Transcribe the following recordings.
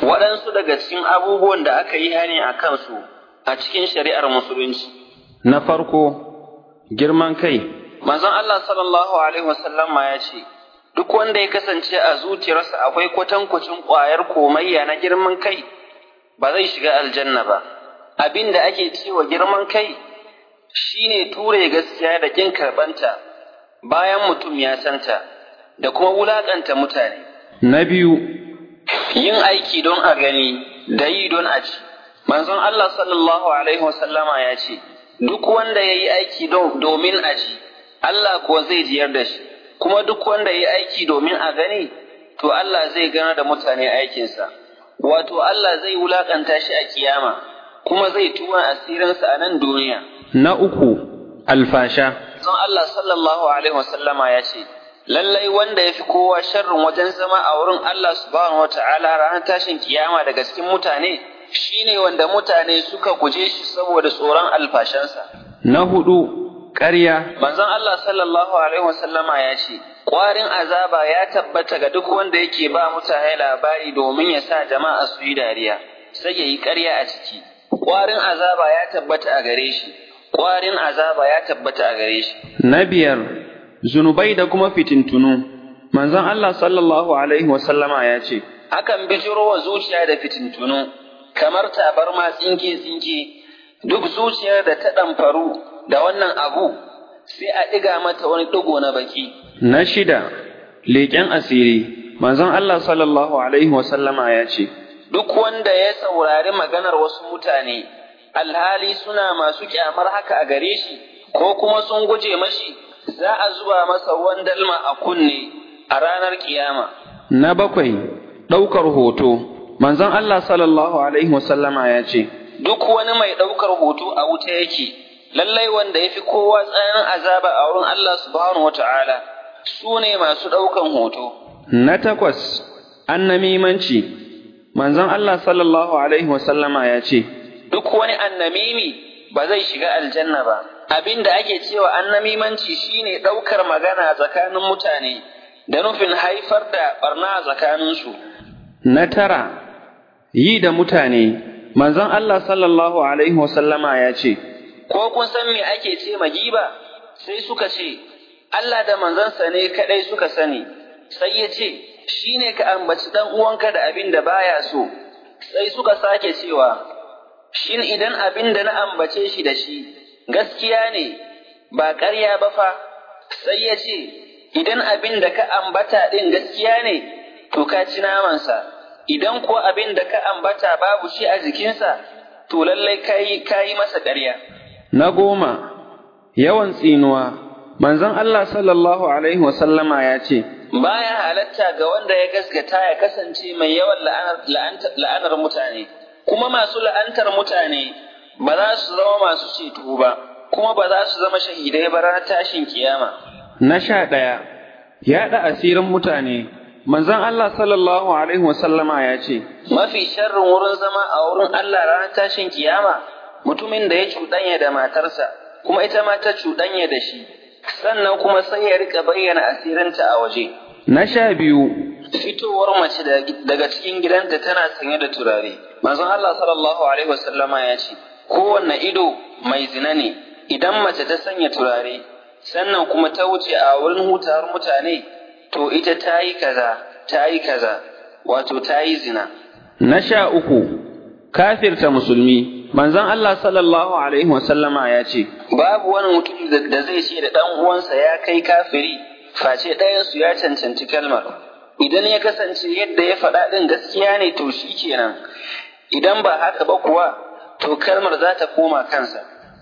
waɗansu daga cikin abubuwan da aka yi hani a kansu a cikin shari'ar musulunci. Na farko, girman kai, Manzon Allah sallallahu Alaihi wasallama ya ce, Duk wanda ya kasance a zuciyarsa akwai kwatankwacin ƙwayar komayya na girman kai, ba zai shiga aljanna ba. Abin da ake cewa girman kai shine ture gaskiya da ƙin karɓanta bayan mutum ya santa, da kuma wulaƙanta mutane. na biyu, yin aiki don a gani da yi don a ci. Manzon Allah sallallahu Alaihi wasallama ya ce, Duk wanda ya yi aiki domin a ci, Allah kuwa zai jiyar da shi, kuma duk wanda ya yi aiki domin a gani, to Allah zai gana da mutane aikinsa. Wato Allah zai wulakanta shi a kiyama, kuma zai tuwa asirinsa a nan duniya. na uku, alfasha, Manzon Allah sallallahu Alaihi wasallama ya ce, lallai wanda ya fi kowa sharrin wajen zama a wurin Allah subhanahu wa ta'ala ranar tashin kiyama daga cikin mutane shine wanda mutane suka guje shi saboda tsoron alfashansa. na hudu, ƙarya, Manzon Allah sallallahu alaihi wasallama ya ce, ƙwarin azaba ya tabbata ga duk wanda yake ba mutane labari domin ya sa jama'a su yi dariya, sai ya yi ƙarya a ciki. Ƙwarin azaba ya tabbata a gare shi, ƙwarin azaba ya tabbata a gare shi. na biyar, zunubai da kuma fitintunu. Manzon Allah sallallahu Alaihi wasallama ya ce, akan bijiro wa zuciya da fitintunu, kamar tabarma tsinke-tsinke, duk zuciyar da ta ɗamfaru da wannan abu, sai a ɗiga mata wani ɗigo na baki. Na shida, leƙen asiri. Manzon Allah sallallahu Alaihi wasallama ya ce, Duk wanda ya saurari maganar wasu mutane, alhali suna masu kyamar haka a gare shi, ko kuma sun guje mashi, za a zuba masa ruwan dalma a kunne a ranar kiyama. Na bakwai, ɗaukar hoto. Manzon Allah sallallahu Alaihi wasallama ya ce, Duk wani mai ɗaukar hoto a wuta yake, lallai wanda ya fi kowa tsananin azaba a wurin Allah subhanahu wa ta'ala, su ne masu ɗaukan hoto. Na takwas, annamimanci. Manzon Allah sallallahu Alaihi wasallama ya ce, Duk wani annamimi ba zai shiga aljanna ba. Abin da ake cewa annamimanci shine ɗaukar magana tsakanin mutane da nufin haifar da ɓarna a tsakaninsu. Na tara, yi da mutane. Manzon Allah sallallahu Alaihi wasallama ya ce, Ko kun san me ake ce ma giba? Sai suka ce, Allah da manzansa ne kaɗai suka sani, sai ya ce, shi ne ka ambaci ɗan uwanka da abin da baya so, sai suka sake cewa, Shin idan abin da na ambace shi da shi, gaskiya ne, ba ƙarya ba fa, sai ya ce, Idan abin da ka ambata ɗin gaskiya ne, to ka ci namansa, idan kuwa abin da ka ambata babu shi a jikinsa, to lallai ka yi masa ƙarya. Na goma, yawan tsinuwa. Manzon Allah sallallahu Alaihi wasallama ya ce, Baya halatta ga wanda ya gaskata ya kasance mai yawan la'anar mutane, kuma masu la'antar mutane ba za su zama masu ceto ba, kuma ba za su zama shahidai ba ranar tashin kiyama. Na sha ɗaya, yaɗa asirin mutane. Manzon Allah sallallahu Alaihi wasallama ya ce, Mafi sharrin wurin zama a wurin Allah ranar tashin kiyama, mutumin da ya cuɗanya da matarsa, kuma ita ma ta cuɗanya da shi, sannan kuma sai ya rika bayyana asirinta a waje. Na sha biyu, Fitowar mace daga cikin gidanta tana sanye da turare. Manzon Allah sallallahu Alaihi wasallama ya ce, Kowanne ido mai zina ne, idan mace ta sanya turare, sannan kuma ta wuce a wurin hutawar mutane, to ita ta yi kaza, ta yi kaza, wato ta yi zina. na sha uku, kafirta musulmi. Manzon Allah sallallahu Alaihi wasallama ya ce, Babu wani mutum da zai ce da ɗan uwansa ya kai kafiri, face ɗayansu ya cancanci kalmar. Idan ya kasance yadda ya faɗa ɗin gaskiya ne to shi kenan, idan ba haka ba kuwa, to kalmar za ta koma kansa.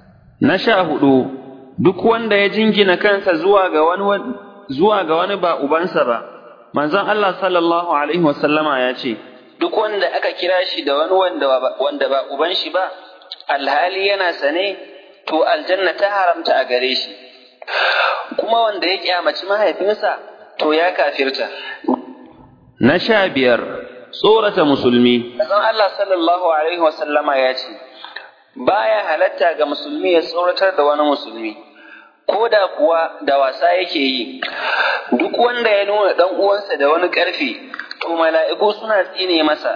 Na sha hudu, duk wanda ya jingina kansa zuwa ga wani zuwa ga wani ba ubansa ba, manzon Allah sallallahu Alaihi wasallama ya ce, Duk wanda aka kira shi da wani wanda ba uban shi ba, alhali yana sane, to aljanna ta haramta a gare shi. Kuma wanda ya kyamaci mahaifinsa, to ya kafirta. Na sha biyar, tsorata musulmi. Manzon Allah sallallahu Alaihi wasallama ya ce, Baya halatta ga musulmi ya tsoratar da wani musulmi, ko da kuwa da wasa yake yi, duk wanda ya nuna ɗan uwansa da wani ƙarfi, to mala'iku suna tsine masa,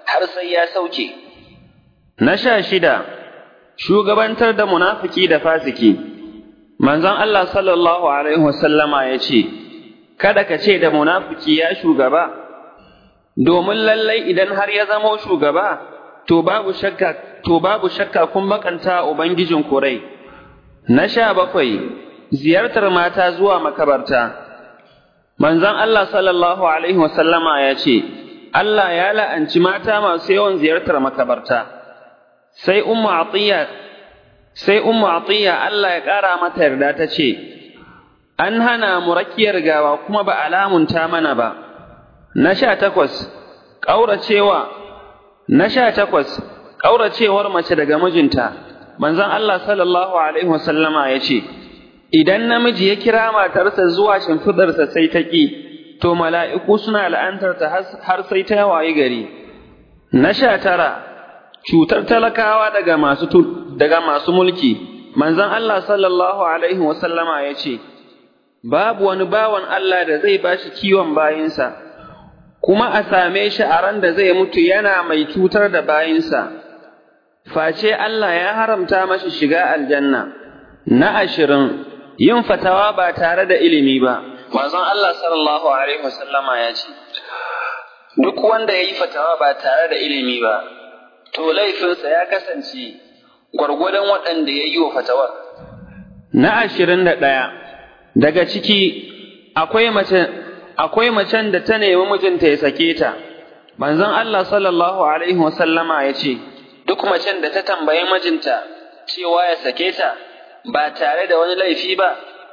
har sai ya sauke. Na sha shida, shugabantar da munafiki da fasiki. Manzon Allah sallallahu Alaihi wasallama ya ce, Kada ka ce da munafiki ya shugaba, domin lallai idan har ya zamo shugaba, to babu shakka, to babu shakka kun makanta Ubangijin kurai. Na sha bakwai, ziyartar mata zuwa makabarta. Manzon Allah sallallahu Alaihi wasallama ya ce, Allah ya la'anci mata masu yawan ziyartar makabarta. Sai Ummu Atiyya sai Ummu Atiyya Allah ya ƙara mata yarda ta ce, An hana mu rakiyar gawa kuma ba alamunta mana ba. Na sha takwas, ƙauracewa, na sha takwas, ƙauracewar mace daga mijinta, manzon Allah sallallahu Alaihi wasallama ya ce, Idan namiji ya kira matarsa zuwa shimfidarsa sai ta ƙi, to mala'iku suna la'antarta har sai ta wayi gari. Na sha tara, cutar talakawa daga masu, daga masu mulki, manzon Allah sallallahu Alaihi wasallama ya ce, Babu wani bawan Allah da zai ba shi kiwon bayinsa, kuma a same shi a ran da zai mutu yana mai cutar da bayinsa, face Allah ya haramta mashi shiga aljanna. Na ashirin, yin fatawa ba tare da ilimi ba. Manzon Allah sallallahu Alaihi wasallama ya ce, Duk wanda ya yi fatawa ba tare da ilimi ba, to laifinsa ya kasance gwargwadon waɗanda ya yi wa fatawar. Na ashirin da ɗaya, daga ciki akwai mace akwai macen da ta nemi mijinta ya sake ta. Manzon Allah sallallahu Alaihi wasallama ya ce, Duk macen da ta tambayi mijinta cewa ya sake ta ba tare da wani laifi ba,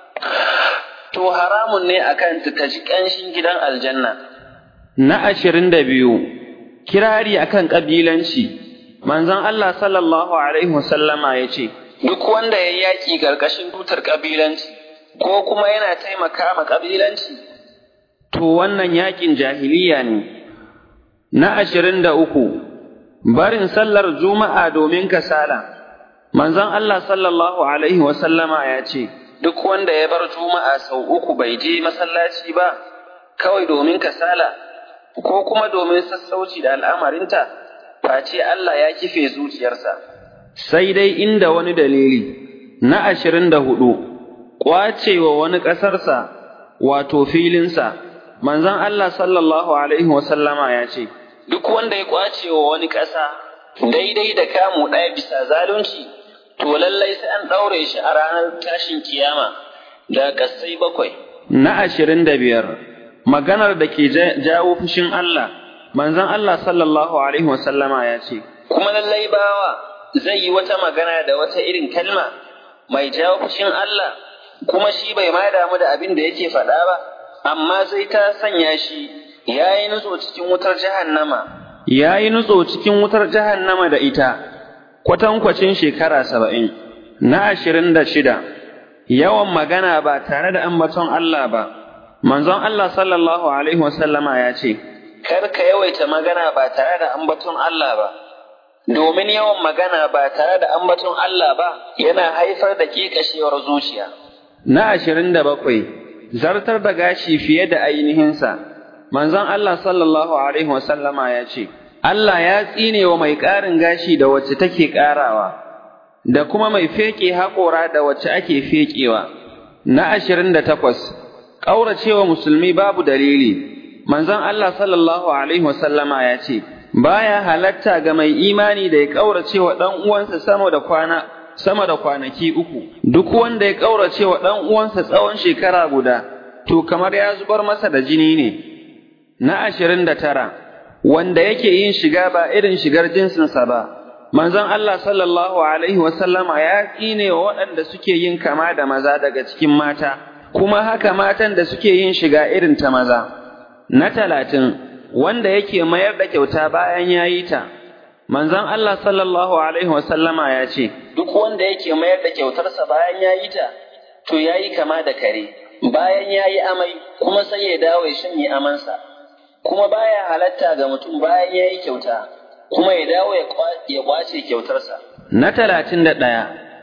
to haramun ne a kanta ta ji ƙanshin gidan aljanna. Na ashirin da biyu, kirari akan ƙabilanci. Manzon Allah sallallahu Alaihi wasallama ya ce, Duk wanda ya yaƙi ƙarƙashin tutar ƙabilanci, ko kuma yana taimaka ma ƙabilanci, to wannan yaƙin jahiliya ne. Na ashirin da uku, barin sallar Juma'a domin kasala. Manzon Allah sallallahu Alaihi wasallama ya ce, Duk wanda ya bar Juma'a sau uku bai je masallaci ba, kawai domin kasala, ko kuma domin sassauci da al'amarinta, face Allah ya kife zuciyarsa. Sai dai inda wani dalili, na ashirin da hudu, ƙwacewa wani ƙasarsa, wato filinsa, manzon Allah sallallahu Alaihi wasallama ya ce, Duk wanda ya ƙwacewa wani ƙasa, daidai da kamu ɗaya bisa zalunci, to lallai sai an ɗaure shi a ranar tashin kiyama da ƙasai bakwai. Na ashirin da biyar, maganar da ke jawo fushin Allah, manzon Allah sallallahu Alaihi wasallama ya ce, Kuma lallai bawa zai yi wata magana da wata irin kalma mai jawo fushin Allah, kuma shi bai ma damu da abin da yake faɗa ba, amma sai ta sanya shi ya yi nutso cikin wutar jahannama. Ya yi nutso cikin wutar jahannama da ita, kwatankwacin shekara saba'in. Na ashirin da shida, yawan magana ba tare da ambaton Allah ba, manzon Allah sallallahu Alaihi wasallama ya ce, Kar ka yawaita magana ba tare da ambaton Allah ba, domin yawan magana ba tare da ambaton Allah ba yana haifar da ƙeƙashewar zuciya. Na ashirin da bakwai, zartar da gashi fiye da ainihinsa, manzon Allah sallallahu Alaihi wasallama ya ce, Allah ya tsine wa mai ƙarin gashi da wacce take ƙarawa, da kuma mai feƙe haƙora da wacce ake feƙewa. Na ashirin da takwas, ƙauracewa musulmi babu dalili, manzon Allah sallallahu Alaihi wasallama ya ce, Baya halatta ga mai imani da ya ƙauracewa ɗan uwansa sama da kwana sama da kwanaki uku, duk wanda ya ƙaurace wa ɗan uwansa tsawon shekara guda, to kamar ya zubar masa da jini ne. Na ashirin da tara, wanda yake yin shiga ba irin shigar jinsinsa ba, manzon Allah sallallahu Alaihi wasallama ya tsine wa waɗanda suke yin kama da maza daga cikin mata, kuma haka matan da suke yin shiga irin ta maza. Na talatin, wanda yake mayar da kyauta bayan ya yi ta, manzon Allah sallallahu Alaihi wasallama ya ce, Duk wanda yake mayar da kyautarsa bayan ya yi ta, to ya yi kama da kare, bayan ya yi amai kuma sai ya dawo ya shanye amansa, kuma baya halatta ga mutum bayan ya yi kyauta, kuma ya dawo ya kwace kyautarsa. Na talatin da ɗaya,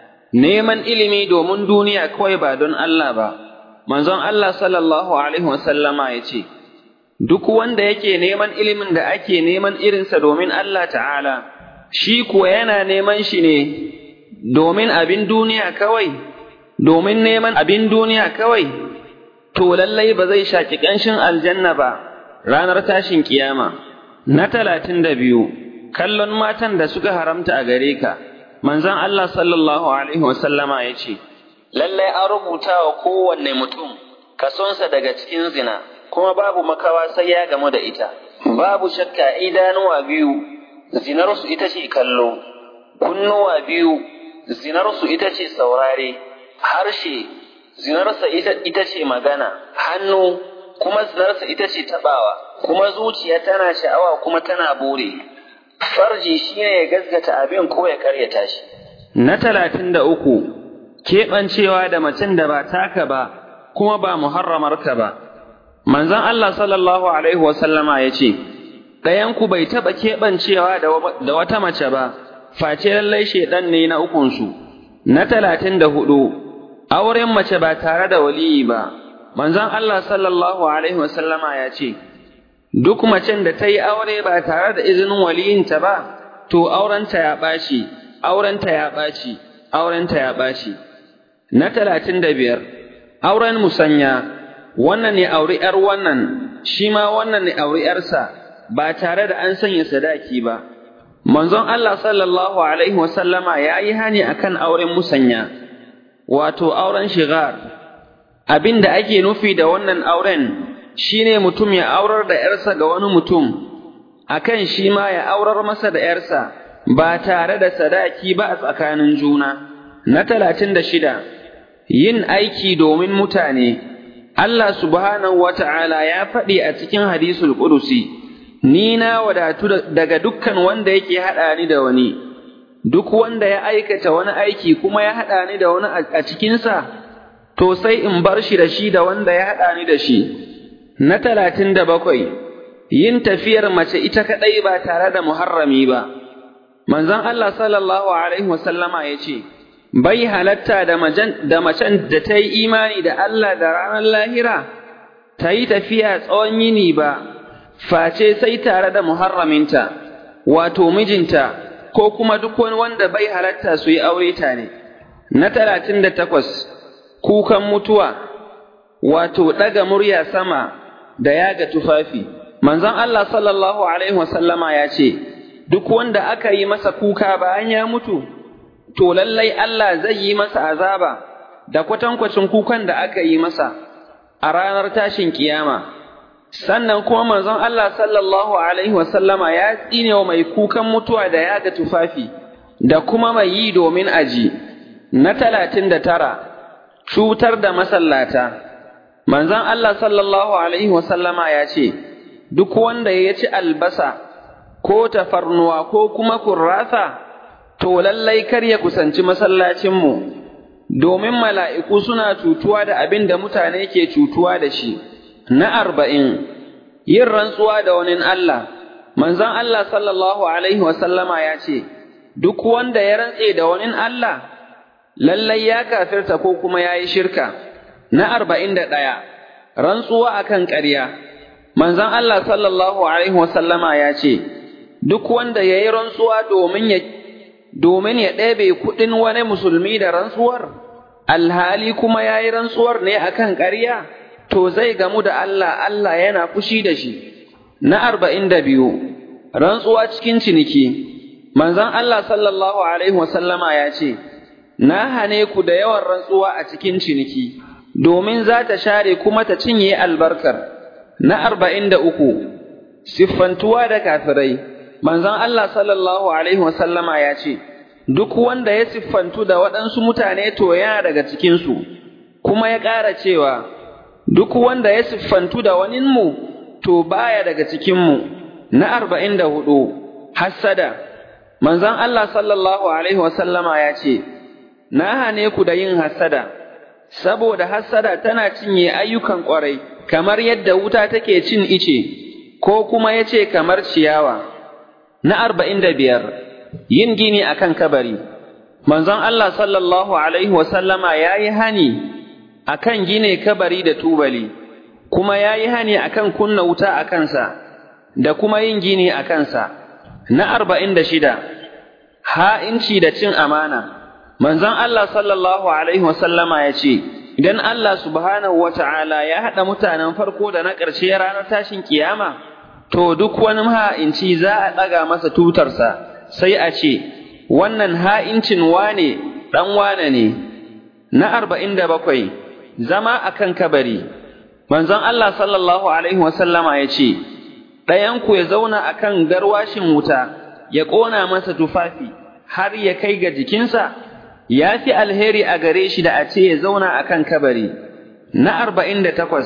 neman ilimi domin duniya kawai ba don Allah ba, manzon Allah sallallahu Alaihi wasallama ya ce, duk wanda yake neman ilimin da ake neman irinsa domin Allah ta'ala, shi kuwa yana neman shi ne domin abin duniya kawai, domin neman abin duniya kawai, to lallai ba zai shaƙi ƙanshin aljanna ba ranar tashin kiyama. Na talatin da biyu, kallon matan da suka haramta a gare ka, manzon Allah sallallahu Alaihi wasallama ya ce, Lallai an rubuta wa kowanne mutum kasonsa daga cikin zina. kuma babu makawa sai ya gamu da ita, babu shakka idanuwa biyu, zinarsu ita ce kallo, kunnuwa biyu, zinarsu ita ce saurare, harshe, zinarsa ita ce magana, hannu, kuma zinarsa ita ce taɓawa, kuma zuciya tana sha'awa kuma tana bore. Farji shi ne ya gaskata abin ko ya karyata shi. Na talatin da uku, keɓancewa da macen da ba taka ba, kuma ba muharramarka ba. manzon Allah sallallahu Alaihi wasallama ya ce, Ɗayanku bai taɓa keɓancewa da wata mace ba, face lallai shaiɗan ne na ukunsu. Na talatin da hudu, auren mace ba tare da waliyi ba, manzon Allah sallallahu Alaihi wasallama ya ce, Duk macen da ta yi aure ba tare da izinin waliyinta ba, to aurenta ya ɓaci, aurenta ya ɓaci, aurenta ya ɓaci. Na talatin da biyar, auren musanya, wannan ne auri ‘yar wannan, shi ma wannan ne auri ‘yarsa, ba tare da an sanya sadaki ba. Manzon Allah sallallahu Alaihi wasallama ya yi hani a kan auren musanya, wato auren shigar. Abin da ake nufi da wannan auren shi ne mutum ya aurar da ‘yarsa ga wani mutum, a kan shi ma ya aurar masa da ‘yarsa ba tare da sadaki ba a tsakanin juna. Na talatin da shida, yin aiki domin mutane. Allah subhanahu wa ta'ala ya faɗi a cikin hadisul ƙudusi, Ni na wadatu daga dukkan wanda yake haɗa ni da wani, duk wanda ya aikata wani aiki kuma ya haɗa ni da wani a cikinsa, to sai in bar shi da shi da wanda ya haɗa ni da shi. Na talatin da bakwai, yin tafiyar mace ita kaɗai ba tare da muharrami ba. Manzon Allah sallallahu Alaihi wasallama ya ce, bai halatta da macen da ta yi imani da Allah da ranar lahira, ta yi tafiya tsawon yini ba, face sai tare da muharraminta, wato mijinta, ko kuma duk wani wanda bai halatta su yi aure tare. Na talatin da takwas, kukan mutuwa, wato ɗaga murya sama da yaga tufafi. Manzon Allah sallallahu Alaihi wasallama ya ce, Duk wanda aka yi masa kuka bayan ya mutu, to lallai Allah zai yi masa azaba da kwatankwacin kukan da aka yi masa a ranar tashin kiyama. Sannan kuma manzon Allah sallallahu Alaihi wasallama ya tsine wa mai kukan mutuwa da yaga tufafi da kuma mai yi domin aji. Na talatin da tara, cutar da masallata. Manzon Allah sallallahu Alaihi wasallama ya ce, Duk wanda ya ci albasa ko tafarnuwa ko kuma kurrasa, to lallai kar ya kusanci masallacinmu, domin mala'iku suna cutuwa da abin da mutane ke cutuwa da shi. Na arba'in, yin rantsuwa da wani Allah, manzon Allah sallallahu Alaihi wasallama ya ce, Duk wanda ya rantse da wani Allah, lallai ya kafirta ko kuma ya yi shirka. Na arba'in da ɗaya, rantsuwa akan ƙarya, manzon Allah sallallahu Alaihi wasallama ya ce, Duk wanda ya yi rantsuwa domin ya domin ya ɗebe kuɗin wani musulmi da rantsuwar, alhali kuma ya yi rantsuwar ne a kan ƙarya, to zai gamu da Allah, Allah yana fushi da shi. Na arba'in da biyu, rantsuwa cikin ciniki, manzon Allah sallallahu Alaihi wasallama ya ce, Na hane ku da yawan rantsuwa a cikin ciniki, domin za ta share kuma ta cinye albarkar. Na arba'in da uku, siffantuwa da kafirai. manzon Allah sallallahu Alaihi wasallama ya ce, Duk wanda ya siffantu da waɗansu mutane to yana daga cikinsu, kuma ya ƙara cewa, Duk wanda ya siffantu da waninmu to baya daga cikinmu. Na arba'in da hudu, hassada, manzon Allah sallallahu Alaihi wasallama ya ce, Na hane ku da yin hassada, saboda hassada tana cinye ayyukan ƙwarai, kamar yadda wuta take cin ice, ko kuma ya ce kamar ciyawa. Na arba'in da biyar, yin gini a kan kabari, manzon Allah sallallahu Alaihi wasallama ya yi hani a kan gine kabari da tubali, kuma ya yi hani a kan kunna wuta a kansa, da kuma yin gini a kansa. Na arba'in da shida, ha'inci da cin amana. Manzon Allah sallallahu Alaihi wasallama ya ce, Idan Allah subhanahu wa ta'ala ya haɗa mutanen farko da na ƙarshe ranar tashin kiyama, to duk wani ha'inci za a ɗaga masa tutarsa, sai a ce, Wannan ha'incin wane ɗan wane ne. Na arba'in da bakwai, zama a kan kabari. Manzon Allah sallallahu Alaihi wasallama ya ce, Ɗayanku ya zauna a kan garwashin wuta, ya ƙona masa tufafi, har ya kai ga jikinsa, ya fi alheri a gare shi da a ce ya zauna a kan kabari. Na arba'in da takwas,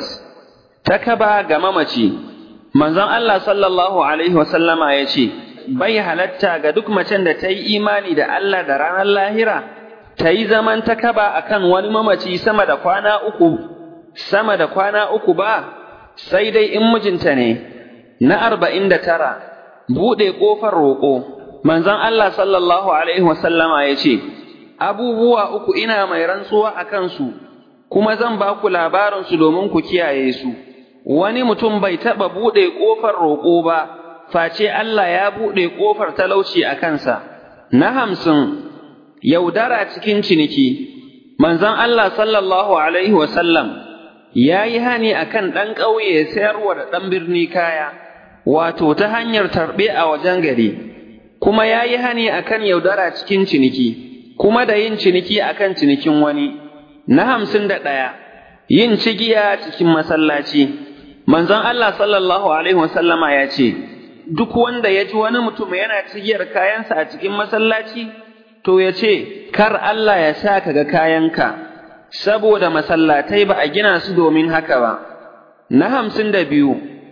ta kaba ga mamaci, manzon Allah sallallahu Alaihi wasallama ya ce, Bai halatta ga duk macen da ta yi imani da Allah da ranar lahira, ta yi zaman ta kaba a kan wani mamaci sama da kwana uku, sama da kwana uku ba, sai dai in mijinta ne. Na arba'in da tara, buɗe ƙofar roƙo, manzon Allah sallallahu Alaihi wasallama ya ce, abubuwa uku ina mai rantsuwa a kansu, kuma zan ba ku labarinsu domin ku kiyaye su. Wani mutum bai taɓa buɗe ƙofar roƙo ba, face Allah ya buɗe ƙofar talauci a kansa. Na hamsin, yaudara cikin ciniki, manzon Allah sallallahu Alaihi wasallam ya yi hani a kan ɗan ƙauye ya sayarwa da ɗan birni kaya, wato ta hanyar tarbe a wajen gari, kuma ya yi hani a kan yaudara cikin ciniki. kuma da yin ciniki akan cinikin wani. Na hamsin da ɗaya, yin cigiya cikin masallaci. Manzon Allah sallallahu Alaihi wasallama ya ce, Duk wanda ya ji wani mutum yana cigiyar kayansa a cikin masallaci, to ya ce, Kar Allah ya sa ka ga kayanka, saboda masallatai ba a gina su domin haka ba. Na hamsin da biyu,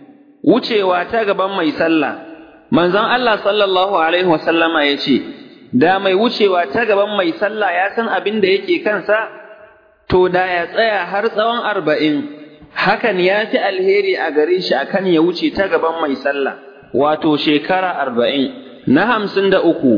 wucewa ta gaban mai sallah. Manzon Allah sallallahu Alaihi wasallama ya ce, da mai wucewa ta gaban mai sallah ya san abin da yake kansa, to da ya tsaya har tsawon arba'in, hakan ya fi alheri a gare shi akan ya wuce ta gaban mai sallah, wato shekara arba'in. Na hamsin da uku,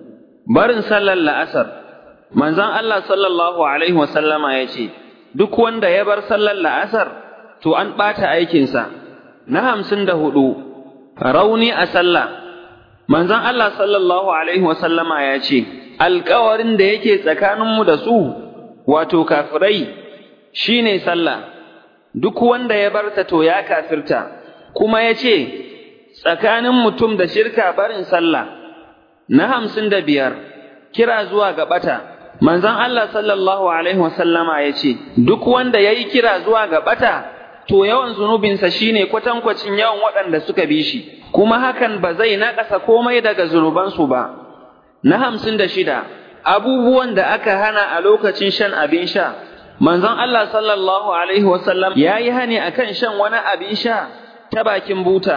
barin sallar la'asar, manzon Allah sallallahu Alaihi wasallama ya ce, Duk wanda ya bar sallar la'asar, to an ɓata aikinsa. Na hamsin da hudu, rauni a sallah. manzon Allah sallallahu Alaihi wasallama ya ce, Alkawarin da yake tsakaninmu da su, wato kafirai, shi ne sallah, duk wanda ya barta to ya kafirta, kuma ya ce, tsakanin mutum da shirka barin sallah. Na hamsin da biyar, kira zuwa ga ɓata, manzon Allah sallallahu Alaihi wasallama ya ce, Duk wanda ya yi kira zuwa ga ɓata, to yawan zunubinsa shine kwatankwacin yawan waɗanda suka bi shi. kuma hakan ba zai naƙasa komai daga zunubansu ba. Na hamsin da shida, abubuwan da aka hana a lokacin shan abin sha, manzon Allah sallallahu Alaihi wasallam ya yi hani a kan shan wani abin sha ta bakin buta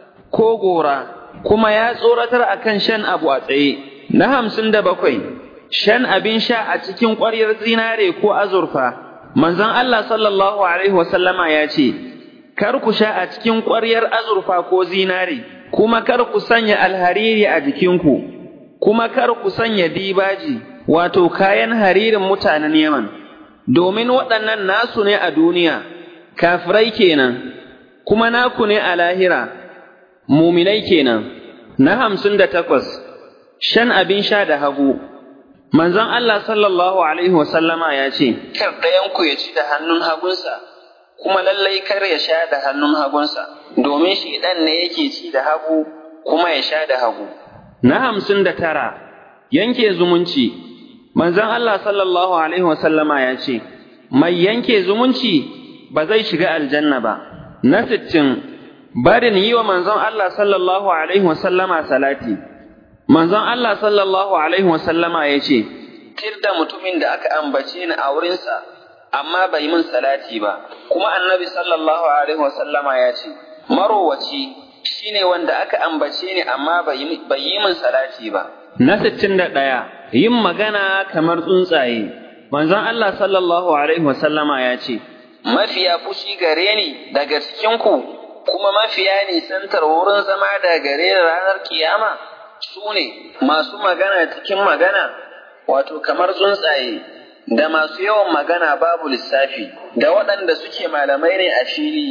ko gora, kuma ya tsoratar a kan shan abu a tsaye. Na hamsin da bakwai, shan abin sha a cikin ƙwaryar zinare ko azurfa, manzon Allah sallallahu Alaihi wasallama ya ce, kar ku sha a cikin ƙwaryar azurfa ko zinari, kuma kar ku sanya alhariri a jikinku, kuma kar ku sanya dibaji, wato kayan haririn mutanen Yaman, domin waɗannan nasu ne a duniya, kafirai kenan, kuma naku ne a lahira, muminai kenan. Na hamsin da takwas, shan abin sha da hagu. Manzon Allah sallallahu Alaihi wasallama ya ce, Kar ɗayanku ya ci da hannun hagunsa, kuma lallai kar ya sha da hannun hagunsa, domin shi ɗan ne yake ci da hagu kuma ya sha da hagu. Na hamsin da tara, yanke zumunci, manzon Allah sallallahu Alaihi wasallama ya ce, Mai yanke zumunci ba zai shiga aljanna ba. Na sittin, barin yi wa manzon Allah sallallahu Alaihi wasallama salati. Manzon Allah sallallahu Alaihi wasallama ya ce, Tir da mutumin da aka ambace ni a wurinsa, amma bai min salati ba kuma annabi sallallahu alaihi wasallama ya ce marowaci shine wanda aka ambace ni amma bai yi min salati ba na 61 yin magana kamar tsuntsaye manzon Allah sallallahu alaihi wasallama ya ce mafiya fushi gare ni daga cikin ku kuma mafiya nisantar wurin zama da gare ranar kiyama su ne masu magana cikin magana wato kamar tsuntsaye da masu yawan magana babu lissafi, da waɗanda suke malamai ne a fili,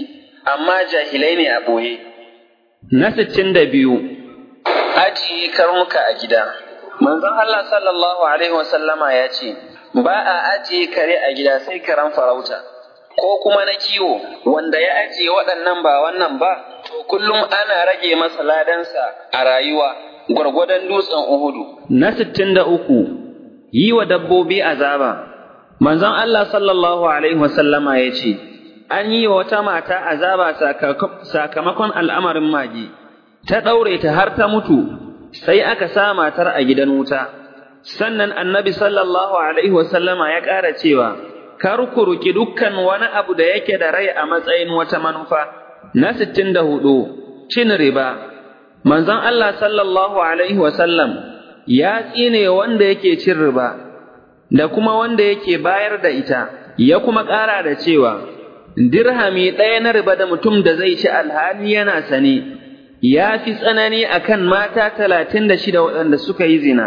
amma jahilai ne a ɓoye. Na sittin da biyu, Ajiye karnuka a gida. Manzon Allah sallallahu Alaihi wasallama ya ce, Ba a ajiye kare a gida sai karen farauta, ko kuma na kiwo, wanda ya ajiye waɗannan ba wannan ba, to kullum ana rage masa ladansa a rayuwa, gwargwadon dutsen Uhudu. na sittin da uku, yi wa dabbobi azaba. Manzon Allah sallallahu Alaihi wasallama ya ce, An yi wa wata mata azaba sakamakon al'amarin mage, ta ɗaure ta har ta mutu, sai aka sa matar a gidan wuta. Sannan annabi sallallahu Alaihi wasallama ya ƙara cewa, Kar ku ruki dukkan wani abu da yake da rai a matsayin wata manufa. Na sittin da hudu, cin riba. Manzon Allah sallallahu Alaihi wasallam ya tsine wanda yake cin riba, da kuma wanda yake bayar da ita, ya kuma ƙara da cewa, Dirhami ɗaya na riba da mutum da zai ci alhali yana sane, ya fi tsanani a kan mata talatin da shida waɗanda suka yi zina.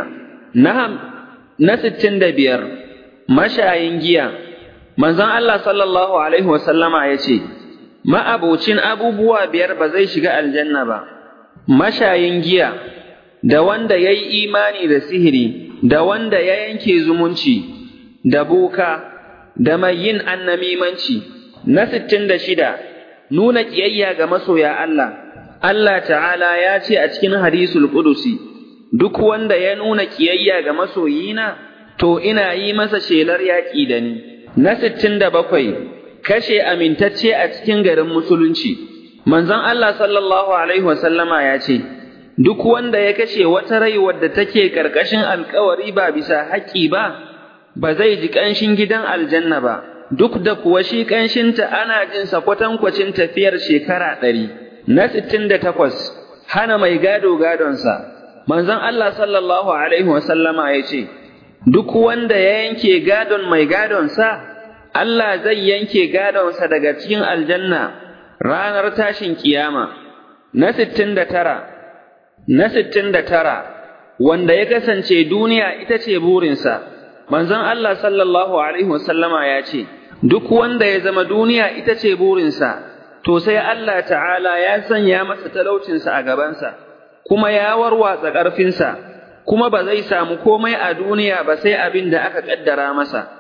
Na sittin da biyar, mashayin giya, manzon Allah sallallahu Alaihi wasallama ya ce, Ma'abocin abubuwa biyar ba zai shiga aljanna ba, mashayin giya, da wanda ya yi imani da sihiri, da wanda ya yanke zumunci, da boka, da mai yin annamimanci. Na sittin da shida, nuna ƙiyayya ga masoya Allah, Allah ta'ala ya ce a cikin hadisul ƙudusi, duk wanda ya nuna ƙiyayya ga masoyina, to ina yi masa shelar yaƙi da ni. Na sittin da bakwai, kashe amintacce a cikin garin musulunci. Manzon Allah sallallahu Alaihi wasallama ya ce, Duk wanda ya kashe wata rai wadda take ƙarƙashin alkawari ba bisa haƙƙi ba, ba zai ji ƙanshin gidan aljanna ba, duk da kuwa shi ƙanshinta ana jinsa kwatankwacin tafiyar shekara ɗari. Na sittin da takwas, hana mai gado gadonsa. Manzon Allah sallallahu Alaihi wasallama ya ce, Duk wanda ya yanke gadon mai gadonsa, Allah zai yanke gadonsa daga cikin aljanna ranar tashin kiyama. Na sittin da tara, na sittin da tara, wanda ya kasance duniya ita ce burinsa, manzon Allah sallallahu Alaihi wasallama ya ce, Duk wanda ya zama duniya ita ce burinsa, to sai Allah ta'ala ya sanya masa talaucinsa a gabansa, kuma ya warwatsa ƙarfinsa, kuma ba zai samu komai a duniya ba sai abin da aka ƙaddara masa.